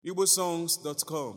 igbosongs.com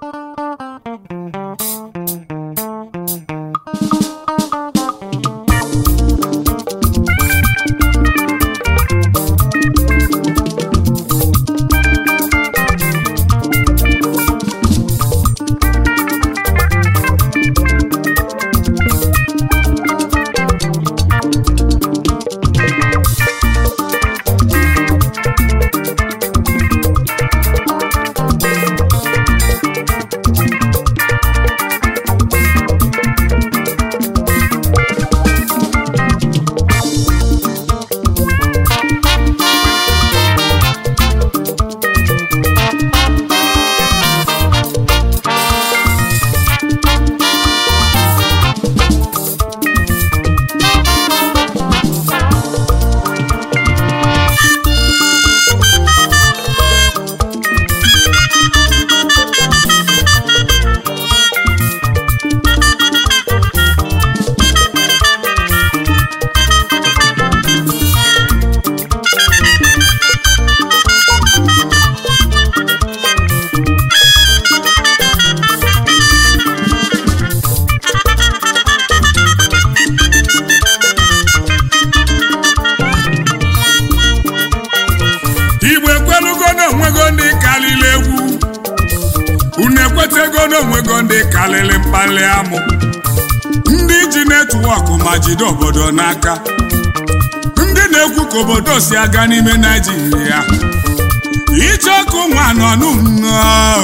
igbo ekwelugo n'onwego ndị kalịrị egwu unu ekwetego n'onwego ndị kalịrị mkpali amụ ndị ji netwọk ma jide obodo n'aka ndị na-ekwu ka obodo si aga n'ime naijiria ije ọkụ nwa nọ n'ụlọ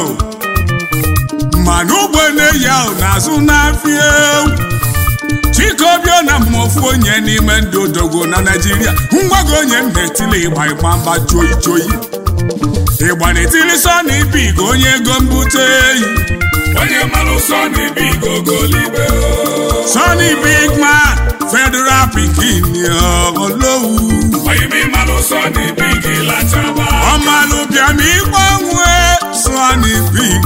mana ugbo na-eyi ahụ n'azụ n'afịa ewu chikobio na mmofu onye n'ime ndị odogwu na naijiria ngwago onye m na-etili ịgba ịgba mgba joyi joyi ịgba na-etili sọna ibig onye ego mbute eyi onye mmanụ sọ n'ibi gogolibe sọni big man federal pikin olowu oyimi mmanụ sọ n'ibi gị lachaba ọmalụbịam ịgbanwe sọni big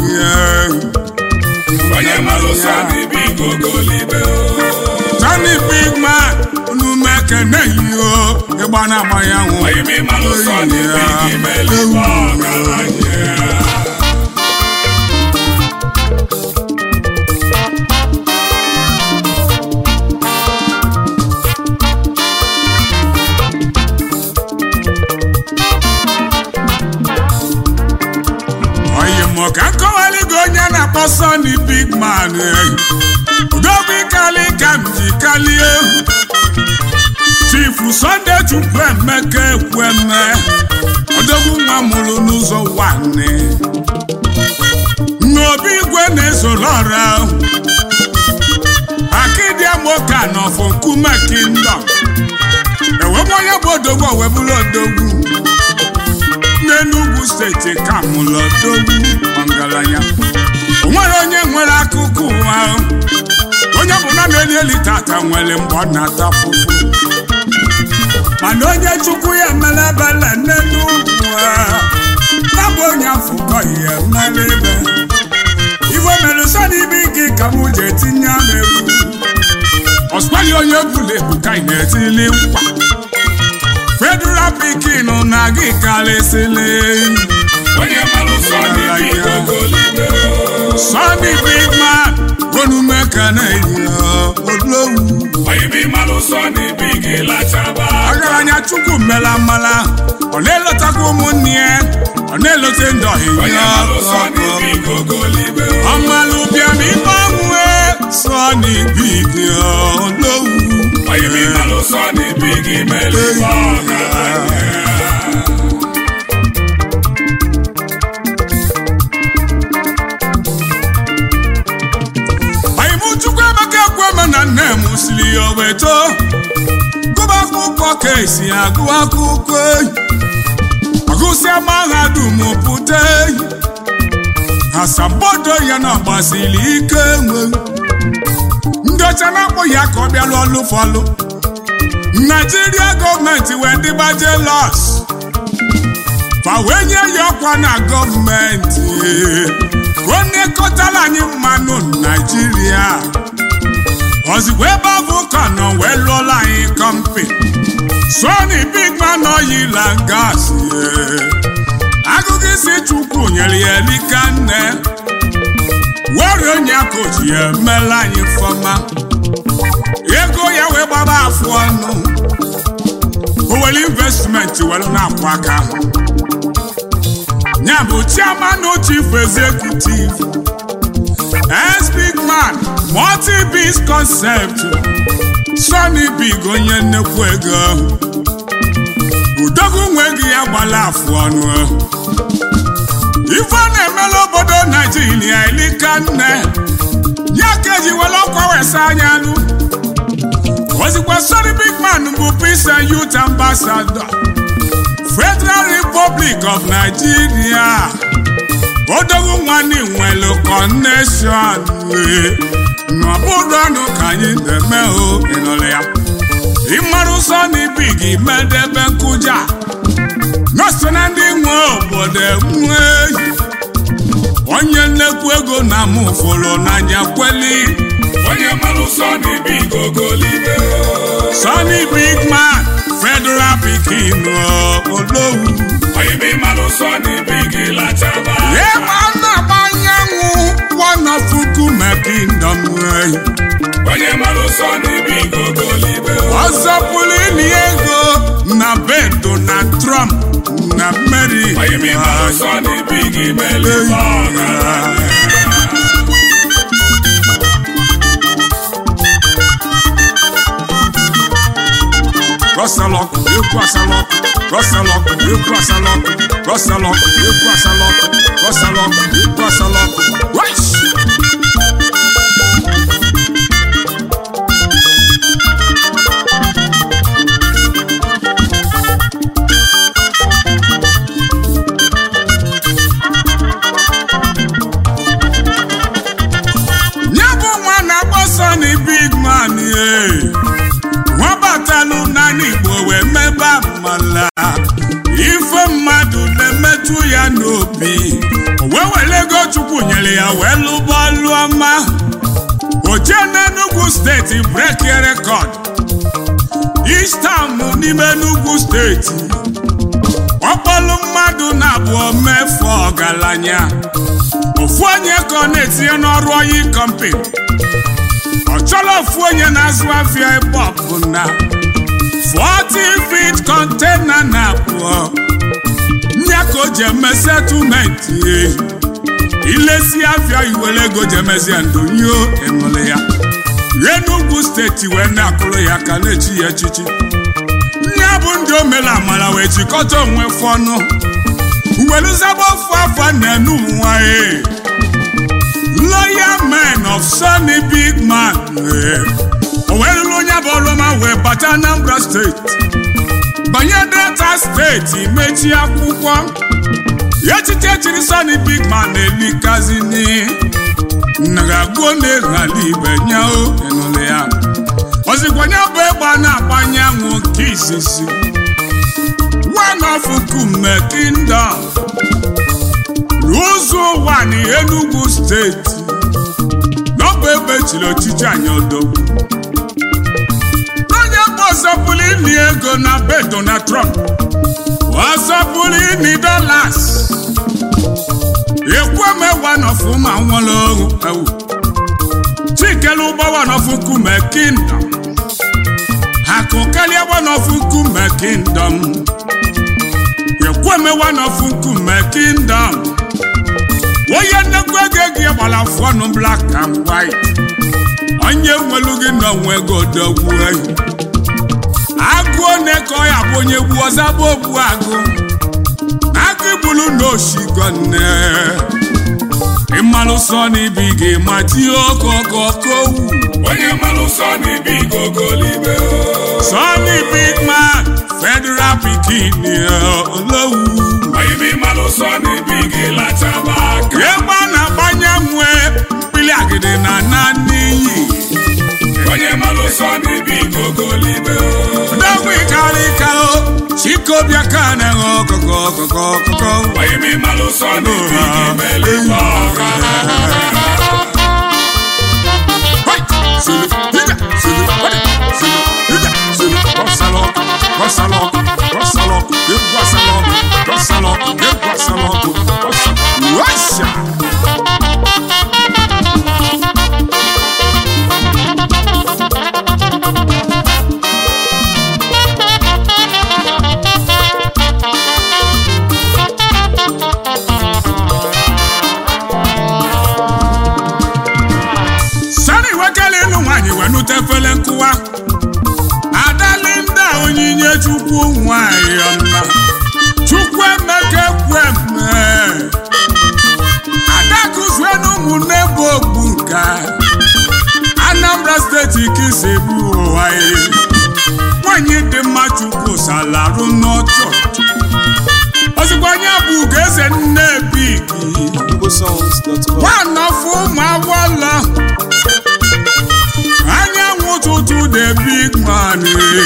onye mmanụ sọ n'ibi gogolibe sọni big man unu mekene yo ịgba na-agba ya nwụ oyimi mmanụ sọ n'ibi gị melibe ọgaranya oyi mụ ka nkọwali gị onye na-akpọ Sunny big man udogbu ikali ka m ji kalie chifu Sunday Chukwuemeka Ekwueme odogwu nwa mụrụ n'ụzọ nwanne n'obi igwe na-ezoro ọra akidiamoka nọfọ nkume kingdom ewebe onye bụ odogwu owebụrụ odogwu n'Enugu steeti ka mụlụ odogwu ọgaranya o nwere onye nwere akụkụ ụwa onye ọbụla na-eli eli tata nwere mgbe ọ na-ata fụfụ mana onye chukwu ya mere ebele n'Enugu ya bụ onye afụkọ ihe mere ebe ife mere sọ n'ibe gị ka m ji etinye m egwu ọsụkwali onye bụla ebu ka ị na-etili nkwa federal pikin na gị karịsịlị onye mmanụ sọ n'ibi gogolibe Sunny big man onumekana olowu oyimi mmanụ sọ n'ibi gị lachaba ọgaranya chukwu mela mmala ọ na-elotakwa ụmụnne ya ọ na-elote ndị onye ọhịa mmanụ sọ n'ibi gogolibe ọmalụbịam ịgbanwe Sunny big olowu oyimi mmanụ sọ n'ibi gị melibe ọgaranya Anyị chukwu emeka ekweme na nne m siri ya oweto gụba akwụkwọ ka esi agụ akwụkwọ eyi ọgụsịa mahadum pụta eyi asambodo ya na gbasiri ike nwe ndị ọcha na-akpọ ya ka ọ bịalụ ọlụ fọlụ naijiria gọọmenti wee dịgba jelos fa wee nye ya ọkwa na gọọmenti ka ọ nekọtara anyị mmanụ naijiria ozigbo ebe ọ bụ ka nọ wee lụọla anyị kọmpi Sunny big man oil and gas agụgụ nsị chukwu nyere ya elika nne were onye koji ya emela anyị fọma ego ya wee gbaba afụ ọnụ owere investmenti were na-akwụ aka ya bụ chairman chief executive S big man multi-biz concept Sonny big onye nnekwu ego udogwu nwe gị ya gbala afụ ọnụ ife ọ na-emela obodo naijiria elika nne ya ka eji were ọkwa wesa anya nụ ozikwa Sonny big man bụ peace and youth ambassador Federal Republic of Nigeria odogwu nwanne nwere kọneshọn n'ọbụrụ ọnụ ka anyị na-eme o ịnụrụ ya ịmara ụsọ n'ibi gị medebe nkụja nọso na ndị nwe obodo enwe onye nnekwu ego na mụ fụrụ n'anya kweli onye mmanụ Sonny Big ogolibe Sonny big man federal pikin olowu onye bi mmanụ Sonny Big lachaba ịma na-agba anyanwụ one of Nkume kingdom onye mmanụ Sonny Big ogolibe ọzọ pụrụ ili ego na be Donald Trump na Mary onye bi mmanụ Sonny Big melibe ọgaranya Rọsalọk ekwu asalọk Rọsalọk ekwu asalọk Rọsalọk ekwu asalọk Rọsalọk ekwu asalọk Wesh! nye bụ nwa na-akpọ Sonny big man ye nwa batalụ n'ala Igbo wee mebe amala ife mmadụ na-emetụ ya n'obi o wee were ego Chukwu nyere ya wee lụba ọlụ ọma o jee n'Enugu steeti breki rekọd East Town n'ime Enugu steeti ọkpọlụ mmadụ na-abụọ mefu ọgaranya ofu onye ka ọ na-etinye n'ọrụ oyi kọmpani ọ chọrọ ofu onye na-azụ afịa ebe ọbụla 40 feet container na abụọ nya ka o ji eme settlementi ilesi afịa iwere ego ji emezie ndonyo ịnụrụ ya Enugu steeti wee na-akụrụ ya ka na-echi ya echichi nya bụ ndị omere amara wee jikọta onwe fọnụ weluzaba ofu afọ na-enu nwa e loyal men of Sonny big man o wee lụrụ onye bụ ọlụma wee bata Anambra steeti banye Delta steeti mechie akwụkwọ echiche chiri Sonny big man elikazini nagagbuo na-eghali ibe nye o ịnụrụ ya ozikwanye bụ egbe a na-agbanye anwụ nke izizi one of Nkume kingdom n'ụzọ ụwa na Enugu steeti n'ọbụ ebe chiri ọchịchị anyị odogwu onye bụ ọzọpụrụ ili ego na be Donald Trump ọzọpụrụ ili dollars ekwuemewa n'ọfụma nwere ọrụ ewu chikelu ụgbọwa n'ọfụ Nkume kingdom akụkalia n'ọfụ Nkume kingdom ekwemewa n'ọfụ Nkume kingdom onye nnekwu ego gị gbara afụ ọnụ black and white onye nwelu gị n'onwe gị odogwu ehi agụ one ka ọ ya bụ onye gbu ọzaba ogbu agụ agụ igbulu na oshigo nne ịmalụ Sonny Big ma tie okokokowu onye mmanụ Sonny Big ogolibe Sonny big man federal pikin olowu onye bi mmanụ Sonny Big lachaba aka egbe a na-agbanye nwe mkpili agidi na na n'iyi onye mmanụ Sonny Big ogolibe dogwu ikarika o chikobịa ka na-enwe ọkụkọ ọkụkọ ọkụkọ onye bi mmanụ Sonny Big melibe ọgaranya Sulu, hija, sulu, wadi, sulu, hija, sulu, Rosalok, Rosalok, Rosalok, Rosalok, Rosalok, Rosalok, Abuja sani wekele ịlụ nwaanyị wee nute efele nkụwa adalinda onyinye chukwu nwanyị ọma chukwu emeka ekweme adakuzienu ụmụnne bụ ogbu nka anambra steeti kisi bụ ụwa ya nwanyị dị mma chukwu salarụ n'ọchọ ozugbo onye bụ ugeze nne bigi igbosongs.com nwanọfụ ụmụ agwọlọ anyanwụ ụtụtụ the big man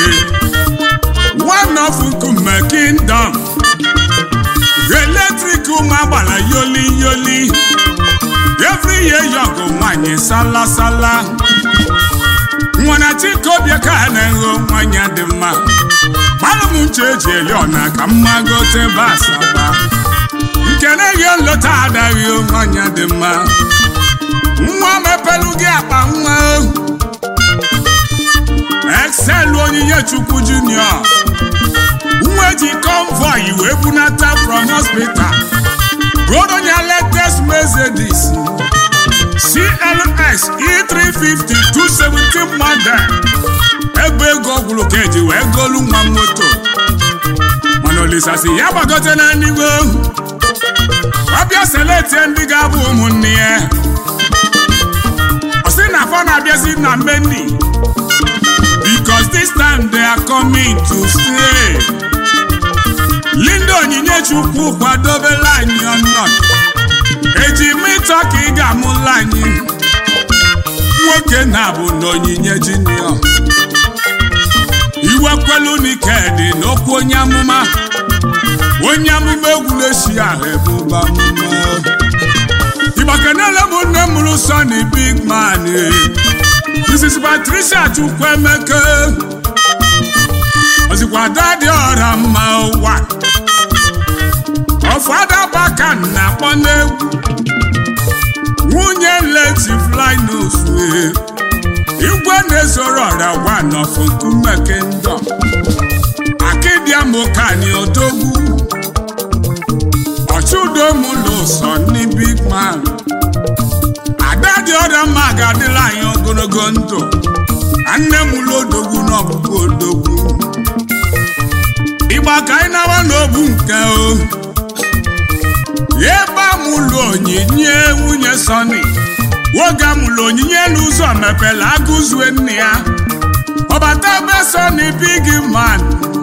one of nkume kingdom eletrik ụmụ agbara yoli yoli every year yọgụ nwanyị salasala nwana chikobia ka na-egho nwanyị dị mma gbalụ m nche eji eli ọna ka mma gote basaba nke na-eghe nlọta adaghị nwanyị dị mma nwa mepelu gị akpa nwa excel onyinye chukwu junior nwa eji convoy wee bunata from hospital godonya latest mercedes clx e350 217 model ebe ego gwụrụ ka eji wee golu nwa moto mana olisasi ya gbagote na n'igwe ọbịa seletie ndị ga-abụ ụmụnne ya ọ sị na afọ na-abịazi na meni because this time they are coming to stay linda onyinye chukwu kwadobela anyị ọnọdụ eji mịtọ ka ị ga-amụla anyị nwoke na-abụ na onyinye junior iwekwelu nikedi n'okwu onye amụma onye amụma egwuleshi ahụ ebube amụma igbakenele m nne mụrụ soni big man mrs patricia chukwuemeke ozikwa dadi ọra mma ụwa ọfada baka na-akpọ n'egwu nwunye leti flinus igwe na-ezoro ọra gwa nọfụ nkume kingdom akidiamokani odogwu ọchụdomụlụ sọ ndị big man ada dị ọrịa mma ga-adịla anyị ogologo ndụ nne m ụlọ odogwu n'ọbụbụ odogwu ịgba ka anyị nawa n'obu nke o ebe amụlụ onyinye nwunye sọni nwoge amụlụ onyinye n'ụzọ mepere agụzue nne ya ọbata ebe sọni big man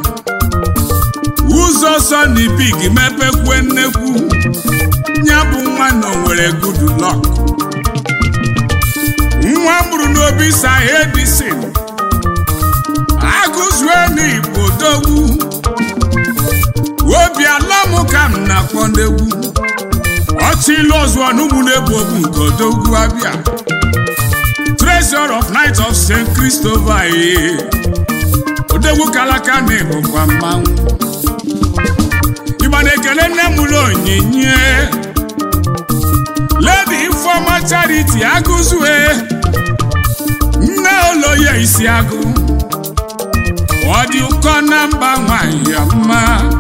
ụzọ sọni big mepekwe nnekwu ya bụ nwa na onwere good luck nwa mụrụ n'obi sa edison agụzue n'igbo dogwu obi alamụ ka m na-akpọ n'egwu ọchịlụ ọzọ n'ụmụnegbu obu nke odogwu abịa treasure of night of st christopher ee odogwu kalaka na ịbụkwa mmanwụ ịgba na-ekele nne m ụlọ onyinye lady ifeoma charity agụzue nne oloye isi agụ ọ dị ụkọ na mba nwanyị ya mma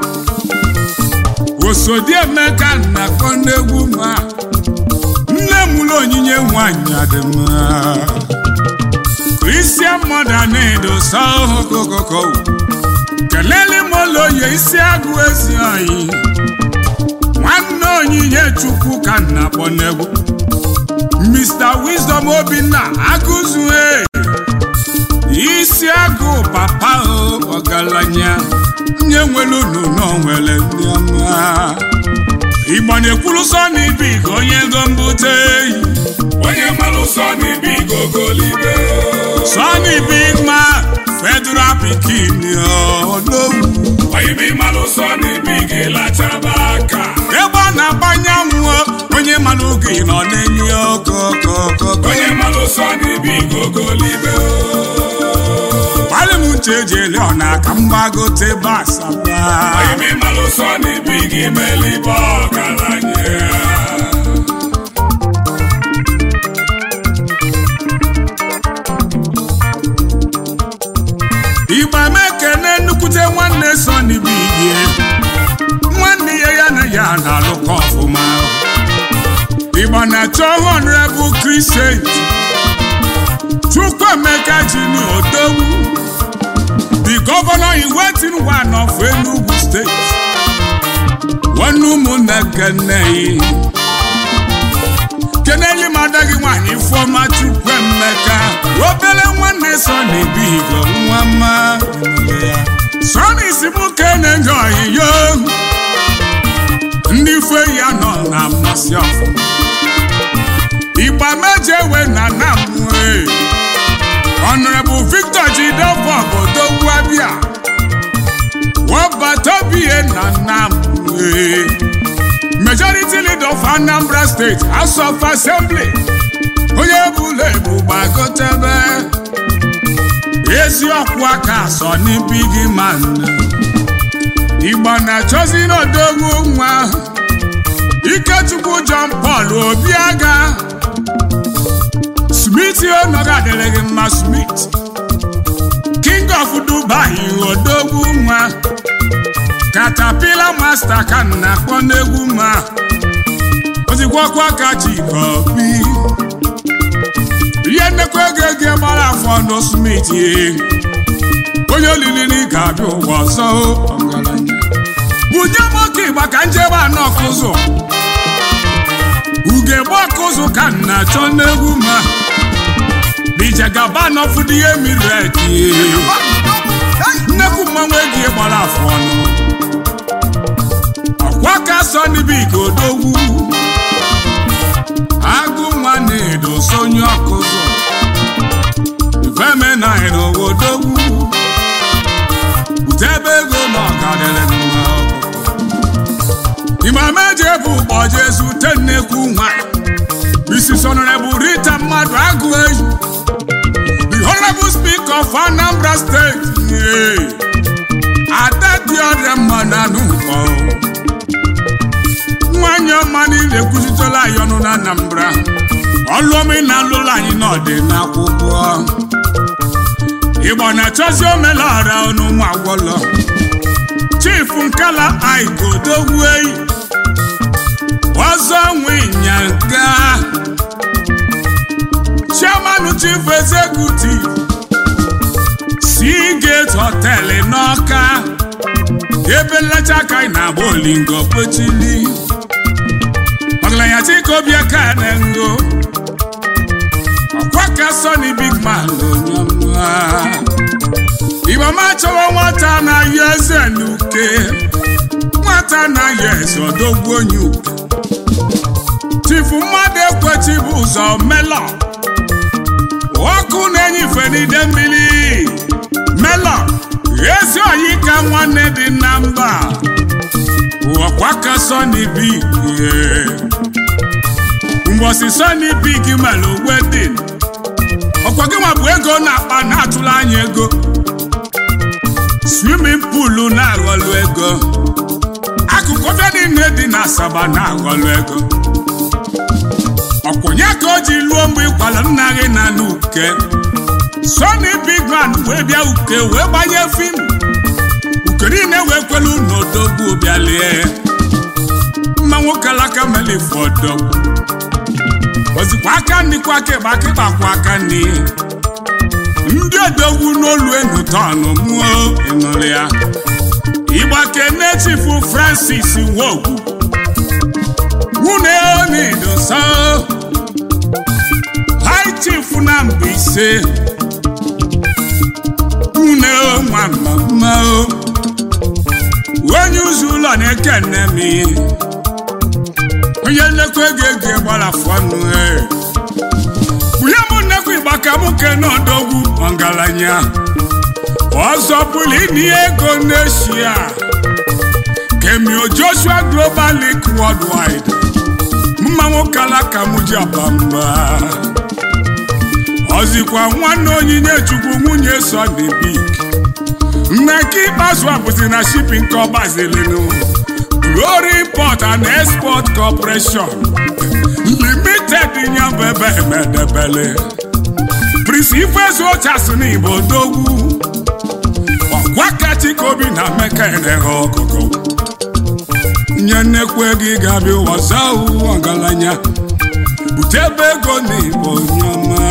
osodi emeka na kọnegwu ma nne m ụlọ onyinye nwanyị adị mma kristian mọda na-edo sọhokokoko kelele m oloye isi agụ ezi anyị nwanne onyinye chukwu ka m na-akpọ n'egwu mr wisdom obinna agụzue isi agụ papa o ọgaranya nye nwere unu nọ nwere ndị ọma igbo na-ekwuru sọ na ibi ka onye ego mbute eyi onye malụ sọ n'ibi gogolibe Sonny Big Man federal pikin odogwu onye bi malụ sọ n'ibi gị lachaba aka ebe ọ na-agbanye nwụọ onye mara oge nọ n'enyi okokokoko onye malụ sọ n'ibi gogolibe gbalị m nche eji ele ọna ka m gbagote basaba onye bi malụ sọ n'ibi gị melibe ọgaranya igbo na-achọ honorable Christian Chukwuemeka Junior Odogwu the governor in waiting one of Enugu State nwanne ụmụnne keneyi keneli mada gị nwanyị Ifeọma Chukwuemeka obere nwanne Sọni Bigbo nwa mma Sọni si mụ kene nye oyiyo ndị fe ya nọ na mmasị ọfụma ịgba mejewe na namue Honorable Victor Jideofor Odogwu Abia Wabatobie na namue Majority Leader of Anambra State House of Assembly onye bụla ebu gbagotebe eziokwu aka sọ n'ibi gị ma nne Igbo na-achọzi n'odogwu nwa Ikechukwu John Paul Obiaga Smith onoga adịrị gị mma Smith King of Dubai odogwu nwa Caterpillar Master ka m na-akpọ n'egwu ma ozikwakwa ka Chikobi ihe nnekwa ego ego gbara afọ ndụ Smith ye onye olili na ga-abịa ụwa ọzọ ọgaranya bunye m oke ịgba ka njebe anọ kụzụ ugegbe ọkụzụ ka m na-achọ n'egwu ma bijegaba nọfụdụ ihe mmiri eti nnekwu mmanwụ ego gbara afọ ọnụ ọkwa ka sọ n'ibi ka odogwu agụ nwa na-edo sonye ọkụzụ ifemenai n'odogwu utebe ego na ọgadịrị mma imameje bụ ụbọchị ezute nnekwu nwa isi sonore bụ rita mmadụ agụ eyi the honorable speaker of Anambra State ada dị ọrịa mma na n'ụkọ nwanyị ọma niile ekwuzitela anyị ọnụ na Anambra ọlụọmị na alụlụ anyị n'ọdị n'akwụkwọ Igbo na-achọzi omelọra ọnụ ụmụ agwọlọ chifu nkala aigodogwu eyi ọzọ nwe ịnyanga chairman chief executive Seagate Hotel n'Ọka ebe nlecha aka anyị na-agba olingo kwechili ọgaranya chikobiaka ngo ọkwa ka Sony big man onyoma Ibama chọwa nwata na-ayị eze n'uke nwata na-ayị eze odogwu onye uke chifu mmadụ ekwechi bụ ụzọ melọ ọkụ na-enyife n'ide mmiri melọ ezi oyi ka nwanne dị na mba ọkwa ka Sony big mgbọsi Sony big mere wedin ọkwa gị nwa bụ ego na-akpa na-atụrụ anya ego swimming pool na-aghọlụ ego akụkụ ọbịa niile dị na Asaba na-aghọlụ ego ọkwụnye ka o ji lụọ mgbe ịkwala nna gị na n'uke Sony big man wee bịa uke wee gbanye fim uke niile wee kwelu n'odogwu bịalie mma nwoke alaka melifu odogwu ozikwa aka nri kwa aka ịgba aka ịgbakwa aka nri ndị odogwu n'olu enu tọnụ mụọ ịnụrụ ya ịgbake nne chifu Francis Nwogwu nwunye onidosa high chief na Mbaise nwunye nwamama onye ụzọ ụlọ na-ekene m onye nnekwa ego ego gbara fọnụ bunye m nnekwa ịgba ka m kene odogwu ọgaranya ọzọ bụrụ ịnye ego n'eshia kemio Joshua Global League Worldwide mmanwụ kala ka m ji abamba ọzikwa nwanne onyinye chukwu nwunye Sony Big nneke ikpeazụ a bụzi na shipping ka ọ gbazilinu Glory Import and Export Corporation Limited nyabụ ebe emedebele Prince Ifezu Ochas n'Igbo Odogwu ọkwa kachika obi na Emeka eneghe ọkụkụ nye nnekwu ego ị ga-abịa ụwa zaa ọgaranya bute ebe ego na igbo onye ọma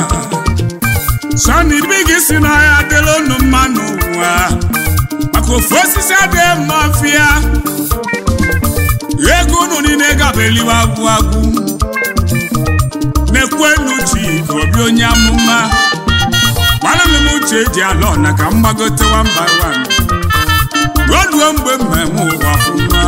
sọni bigi si n'ahịa dịrị unu mma n'ụwa maka ofu osisi adịghị mma fịa ego unu niile gabeliwe agwụ agwụ na-ekwenu chi ka obi onye amụma gbara m uche eji ala ọna ka m gbagote nwamba wan ruo ruo mgbe mmemme ụwa fụma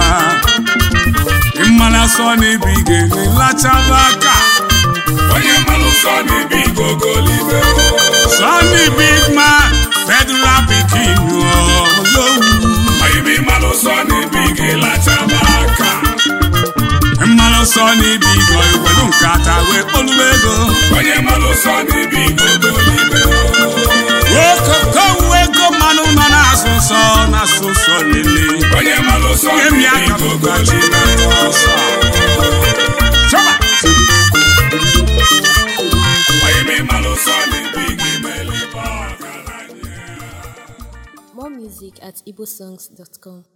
mmana sọ n'ibi ga-enwe lachaba aka onye mmanụ sọ n'ibi gogolibe Sonny big man federal pikin olowu oyibi mmanụ sọ n'ibi gị lachaba aka mmanụ sọ n'ibi go iwelu nkata wee kpoluwe ego onye mmanụ sọ n'ibi gogolibe okoko ego mmanụ nọ na-asụ nsọ na-asụ nsọ lele onye mmanụ sọ ihe mi n'ibi aka bụgachi gogolibe Chọba! oyibi mmanụ sọ n'ibi gị melibe ọgaranya More music at igbosongs.com.